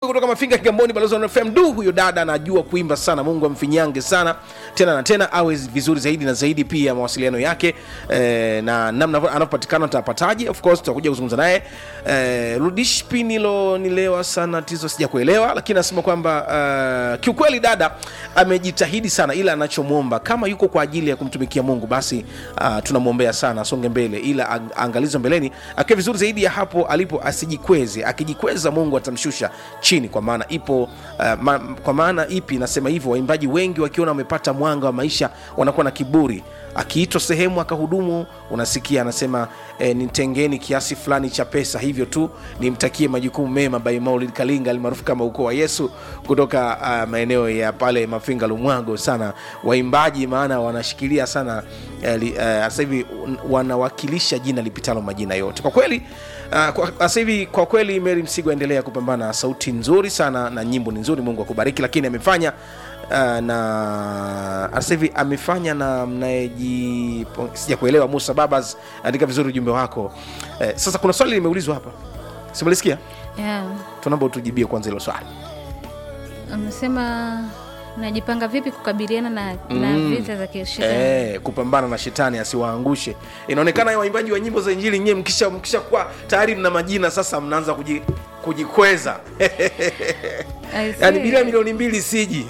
kutoka mafinga kigamboni balozi wa fm du huyo dada anajua kuimba sana mungu amfinyange sana tena na tena awe vizuri zaidi na zaidi pia mawasiliano yake eh, na namna anavyopatikana tutapataje of course tutakuja kuzungumza naye eh, rudish pinilo nilewa sana tizo sija kuelewa lakini anasema kwamba uh, kiukweli dada amejitahidi sana ila anachomwomba kama yuko kwa ajili ya kumtumikia mungu basi uh, tunamwombea sana asonge mbele ila ang- angalizo mbeleni akiwa vizuri zaidi ya hapo alipo asijikweze akijikweza mungu atamshusha chini kwa maana ipo uh, ma, kwa maana ipi nasema hivyo waimbaji wengi wakiona wamepata mwanga wa maisha wanakuwa na kiburi akiitwa sehemu akahudumu unasikia anasema e, nitengeni kiasi fulani cha pesa hivyo tu nimtakie majukumu mema by maulid kalinga almaarufu kama ukoo wa yesu kutoka uh, maeneo ya pale mafinga lumwago sana waimbaji maana wanashikilia sana eh, li- eh, sasa hivi un- wanawakilisha jina lipitalo majina yote kwa kweli uh, kwa- sasa hivi kwa kweli mary msigo aendelea kupambana sauti nzuri sana na nyimbo ni nzuri mungu akubariki lakini amefanya uh, na sasa hivi amefanya na mnayeji sija kuelewa musa babas andika vizuri ujumbe wako eh, sasa kuna swali limeulizwa hapa simelisikia yeah. tunaomba utujibie kwanza hilo swali amesema najipanga vipi kukabiliana na, na vita za kishetani Eh, kupambana na shetani asiwaangushe inaonekana waimbaji wa nyimbo za injili nyewe mkisha mkisha kuwa tayari mna majina sasa mnaanza kuji, kujikweza I see. yaani bila milioni mbili siji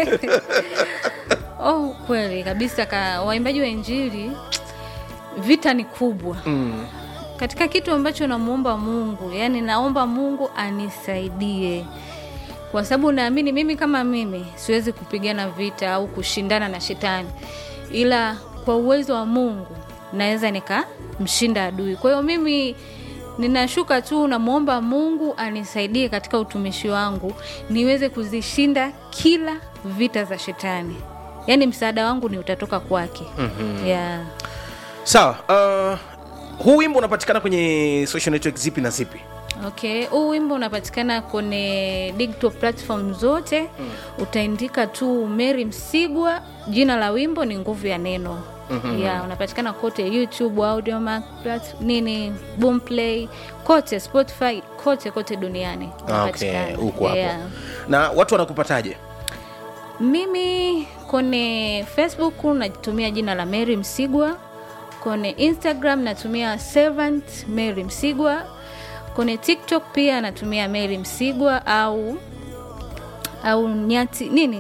oh, kweli kabisa ka waimbaji wa injili vita ni kubwa mm. katika kitu ambacho namwomba mungu yani naomba mungu anisaidie kwa sababu naamini mimi kama mimi siwezi kupigana vita au kushindana na shetani ila kwa uwezo wa mungu naweza nikamshinda adui kwa hiyo mimi ninashuka tu namwomba mungu anisaidie katika utumishi wangu niweze kuzishinda kila vita za shetani yaani msaada wangu ni utatoka kwake mm-hmm. yeah. sawa uh, huu wimbo unapatikana kwenye social network zipi na zipi okay huu wimbo unapatikana kwenye digital platform zote mm. utaandika tu mary msigwa jina la wimbo ni nguvu ya neno mm-hmm. ya unapatikana kote youtube audiomack plat- nini boomplay kote spotify kote kote duniani okay, unapatikana. huko hapo Yeah. na watu wanakupataje mimi kwenye facebook natumia jina la mary msigwa kwenye instagram natumia servant mary msigwa kwenye tiktok pia natumia mary msigwa au au nyati nini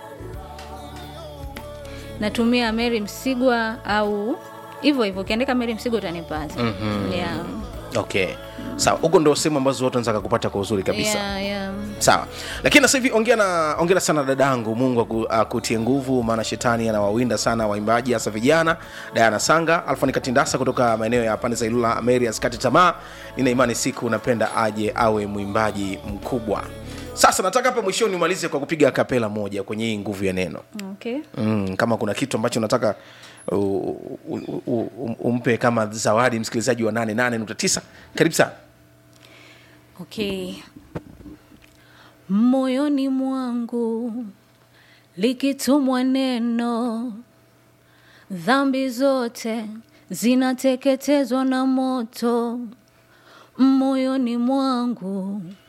natumia mary msigwa au hivyo hivyo ukiandika mary msigwa utanipata mm-hmm. yeah. okay sawa huko ndo sehemu ambazo watu wanaweza kupata kwa uzuri kabisa Yeah, yeah. sawa lakini sasa hivi ongea na ongera sana dadangu mungu aku- akutie nguvu maana shetani anawawinda sana waimbaji hasa vijana diana sanga alfani katindasa kutoka maeneo ya pande za ilula mary asikati tamaa nina imani siku napenda aje awe mwimbaji mkubwa sasa nataka hapa mwishoni nimalize kwa kupiga kapela moja kwenye hii nguvu ya neno okay mm, kama kuna kitu ambacho nataka u, u, u, u, umpe kama zawadi msikilizaji wa 88.9 karibu sana okay moyoni mwangu likitumwa neno dhambi zote zinateketezwa na moto moyoni mwangu